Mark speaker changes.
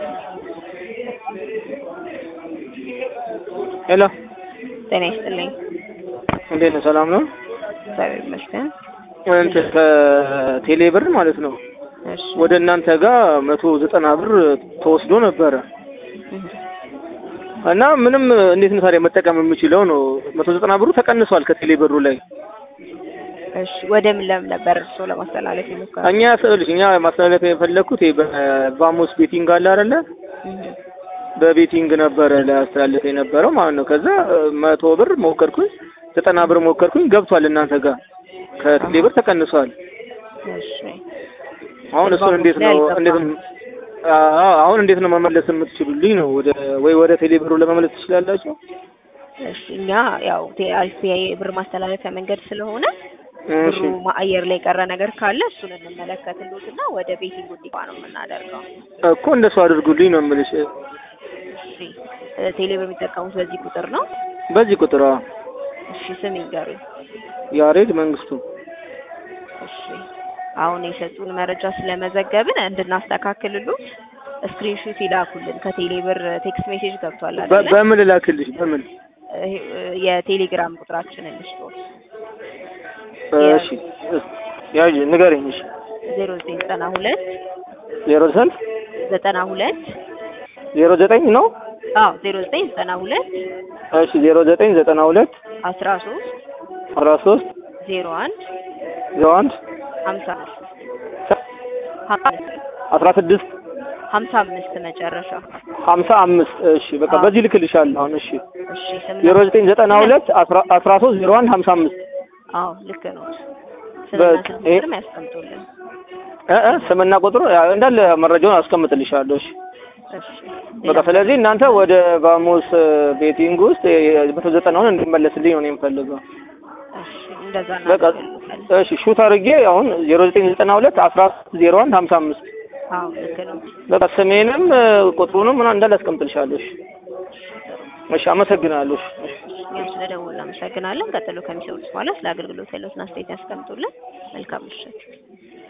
Speaker 1: ሄሎ
Speaker 2: ጤና ይስጥልኝ።
Speaker 1: እንዴት ነው? ሰላም ነው?
Speaker 2: እግዚአብሔር ይመስገን።
Speaker 1: እንትን ከቴሌ ብር ማለት ነው
Speaker 2: እሺ
Speaker 1: ወደ እናንተ ጋር መቶ ዘጠና ብር ተወስዶ ነበረ እና ምንም እንዴት ነው ታዲያ መጠቀም የምችለው ነው? መቶ ዘጠና ብሩ ተቀንሷል ከቴሌ ብሩ ላይ።
Speaker 2: እሺ ወደ ምን ለም ነበር እርስዎ ለማስተላለፍ የሞከሩት?
Speaker 1: እኛ ስልሽ እኛ ማስተላለፍ የፈለግኩት ይሄ በቫሞስ ቤቲንግ አለ አይደለ?
Speaker 2: እህ
Speaker 1: በቤቲንግ ነበረ ላስተላለፍ የነበረው ማለት ነው። ከዛ መቶ ብር ሞከርኩኝ፣ ዘጠና ብር ሞከርኩኝ፣ ገብቷል እናንተ ጋር ከቴሌ ብር ተቀንሷል።
Speaker 2: እሺ
Speaker 1: አሁን እሱን እንዴት ነው እንዴት ነው አዎ አሁን እንዴት ነው መመለስ የምትችሉልኝ ነው? ወደ ወይ ወደ ቴሌ ብሩ ለመመለስ ትችላላችሁ?
Speaker 2: እሺ እኛ ያው አሪፍ የብር ማስተላለፊያ መንገድ ስለሆነ
Speaker 1: እሺ
Speaker 2: ብሩ አየር ላይ የቀረ ነገር ካለ እሱን እንመለከትልዎትና ወደ ቤቲንግ እንዲገባ ነው የምናደርገው።
Speaker 1: እኮ እንደሱ አድርጉልኝ ነው የምልሽ።
Speaker 2: እሺ እ ቴሌ በሚጠቀሙት በዚህ ቁጥር ነው?
Speaker 1: በዚህ ቁጥር አዎ።
Speaker 2: እሺ ስም ይንገሩኝ።
Speaker 1: ያሬድ መንግስቱ
Speaker 2: እሺ አሁን የሰጡን መረጃ ስለመዘገብን እንድናስተካክልሉት ስክሪንሹት ይላኩልን። ከቴሌ ብር ቴክስት ሜሴጅ ገብቷል
Speaker 1: በ-
Speaker 2: አይደለ?
Speaker 1: በምን ልላክልሽ? በምን
Speaker 2: ይሄ የቴሌግራም ቁጥራችንን ልስጥዎት።
Speaker 1: እሺ ያዥ ንገረኝ። እሺ
Speaker 2: ዜሮ ዘጠኝ ዘጠና ሁለት
Speaker 1: ዜሮ ስንት
Speaker 2: ዘጠና ሁለት
Speaker 1: ዜሮ ዘጠኝ ነው?
Speaker 2: አዎ ዜሮ ዘጠኝ ዘጠና ሁለት
Speaker 1: እሺ ዜሮ ዘጠኝ ዘጠና ሁለት
Speaker 2: አስራ ሶስት
Speaker 1: አስራ ሶስት
Speaker 2: ዜሮ አንድ
Speaker 1: ዜሮ አንድ
Speaker 2: ሀምሳ አምስት
Speaker 1: አስራ ስድስት
Speaker 2: ሀምሳ አምስት መጨረሻ።
Speaker 1: ሀምሳ አምስት እሺ በቃ
Speaker 2: አዎ።
Speaker 1: በዚህ ልክልሻለሁ አሁን እሺ
Speaker 2: እሺ ስምና
Speaker 1: ዜሮ ዘጠኝ ዘጠና ሁለት አስራ አስራ ሶስት ዜሮ አንድ ሀምሳ አምስት
Speaker 2: አዎ ልክ ነው። ስምና
Speaker 1: በቃ
Speaker 2: ስልክ
Speaker 1: ይሄ-
Speaker 2: ቁጥርም ያስቀምጡልን።
Speaker 1: እ እ ስምና ቁጥሩ ያው እንዳለ መረጃውን አስቀምጥልሻለሁ እሺ
Speaker 2: እሺ
Speaker 1: በቃ ስለዚህ እናንተ ወደ ቫሞስ ቤቲንግ ውስጥ መቶ ዘጠናውን እንዲመለስልኝ ነው እኔ የምፈልገው
Speaker 2: እሺ እንደዛ
Speaker 1: በቃ
Speaker 2: እናደርጋለን።
Speaker 1: እሺ ሹት አድርጌ አሁን ዜሮ ዘጠኝ ዘጠና ሁለት አስራ ዜሮ አንድ ሀምሳ አምስት
Speaker 2: አዎ ልክ ነው።
Speaker 1: በቃ ስሜንም እ፣ ቁጥሩንም ምናምን እንዳለ አስቀምጥልሻለሁ እሺ እሺ አመሰግናለሁ እሺ
Speaker 2: እኛም ስለደወሉ እናመሰግናለን። ቀጥሎ ከሚሰሩት በኋላ ስለ አገልግሎት ያለዎትን አስተያየት ያስቀምጡልን። መልካም ምሽት።